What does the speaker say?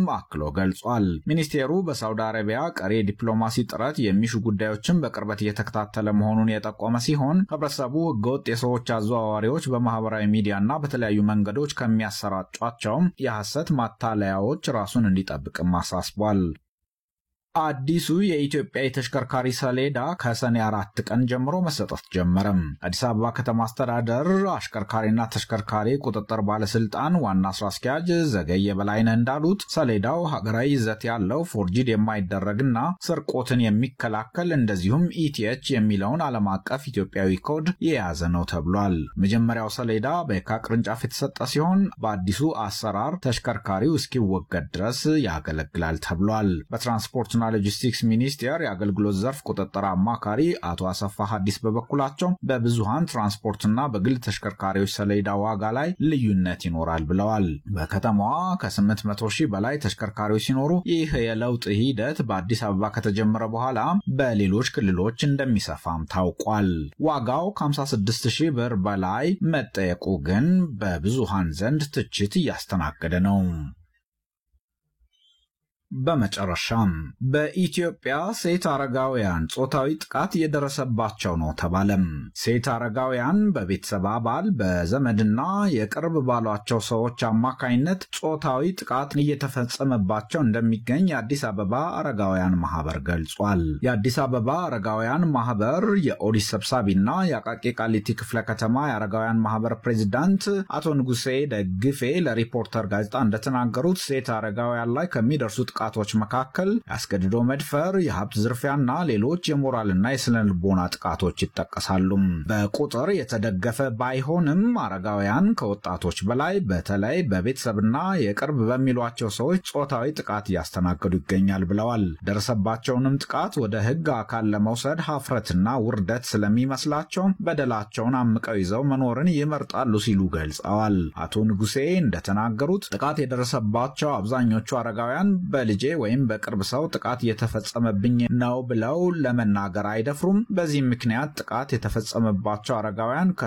አክሎ ገልጿል። ሚኒስቴሩ በሳውዲ አረቢያ ቀሪ የዲፕሎማሲ ጥረት የሚሹ ጉዳዮችን በቅርበት እየተከታተለ መሆኑን የጠቆመ ሲሆን ህብረተሰቡ ህገወጥ የሰዎች አዘዋዋሪዎች በማህበራዊ ሚዲያና በተለያዩ መንገዶች ከሚያሰራጯቸውም የሐሰት ማታለያዎች ራሱን እንዲጠብቅም አሳስቧል። አዲሱ የኢትዮጵያ የተሽከርካሪ ሰሌዳ ከሰኔ አራት ቀን ጀምሮ መሰጠት ጀመረም። አዲስ አበባ ከተማ አስተዳደር አሽከርካሪና ተሽከርካሪ ቁጥጥር ባለስልጣን ዋና ስራ አስኪያጅ ዘገየ በላይነህ እንዳሉት ሰሌዳው ሀገራዊ ይዘት ያለው ፎርጂድ የማይደረግና ስርቆትን የሚከላከል እንደዚሁም ኢቲኤች የሚለውን ዓለም አቀፍ ኢትዮጵያዊ ኮድ የያዘ ነው ተብሏል። መጀመሪያው ሰሌዳ በየካ ቅርንጫፍ የተሰጠ ሲሆን በአዲሱ አሰራር ተሽከርካሪው እስኪወገድ ድረስ ያገለግላል ተብሏል። በትራንስፖርትና ሎጂስቲክስ ሚኒስቴር የአገልግሎት ዘርፍ ቁጥጥር አማካሪ አቶ አሰፋ ሀዲስ በበኩላቸው በብዙሃን ትራንስፖርትና በግል ተሽከርካሪዎች ሰሌዳ ዋጋ ላይ ልዩነት ይኖራል ብለዋል። በከተማዋ ከ800 ሺህ በላይ ተሽከርካሪዎች ሲኖሩ ይህ የለውጥ ሂደት በአዲስ አበባ ከተጀመረ በኋላ በሌሎች ክልሎች እንደሚሰፋም ታውቋል። ዋጋው ከ56 ሺህ ብር በላይ መጠየቁ ግን በብዙሃን ዘንድ ትችት እያስተናገደ ነው። በመጨረሻም በኢትዮጵያ ሴት አረጋውያን ጾታዊ ጥቃት እየደረሰባቸው ነው ተባለም። ሴት አረጋውያን በቤተሰብ አባል በዘመድና የቅርብ ባሏቸው ሰዎች አማካይነት ጾታዊ ጥቃት እየተፈጸመባቸው እንደሚገኝ የአዲስ አበባ አረጋውያን ማህበር ገልጿል። የአዲስ አበባ አረጋውያን ማህበር የኦዲት ሰብሳቢና የአቃቂ ቃሊቲ ክፍለ ከተማ የአረጋውያን ማህበር ፕሬዚዳንት አቶ ንጉሴ ደግፌ ለሪፖርተር ጋዜጣ እንደተናገሩት ሴት አረጋውያን ላይ ከሚደርሱት ጥቃቶች መካከል የአስገድዶ መድፈር፣ የሀብት ዝርፊያና ሌሎች የሞራልና የስነ ልቦና ጥቃቶች ይጠቀሳሉ። በቁጥር የተደገፈ ባይሆንም አረጋውያን ከወጣቶች በላይ በተለይ በቤተሰብና የቅርብ በሚሏቸው ሰዎች ጾታዊ ጥቃት እያስተናገዱ ይገኛል ብለዋል። ደረሰባቸውንም ጥቃት ወደ ሕግ አካል ለመውሰድ ሀፍረትና ውርደት ስለሚመስላቸው በደላቸውን አምቀው ይዘው መኖርን ይመርጣሉ ሲሉ ገልጸዋል። አቶ ንጉሴ እንደተናገሩት ጥቃት የደረሰባቸው አብዛኞቹ አረጋውያን በልጄ ወይም በቅርብ ሰው ጥቃት እየተፈጸመብኝ ነው ብለው ለመናገር አይደፍሩም። በዚህም ምክንያት ጥቃት የተፈጸመባቸው አረጋውያን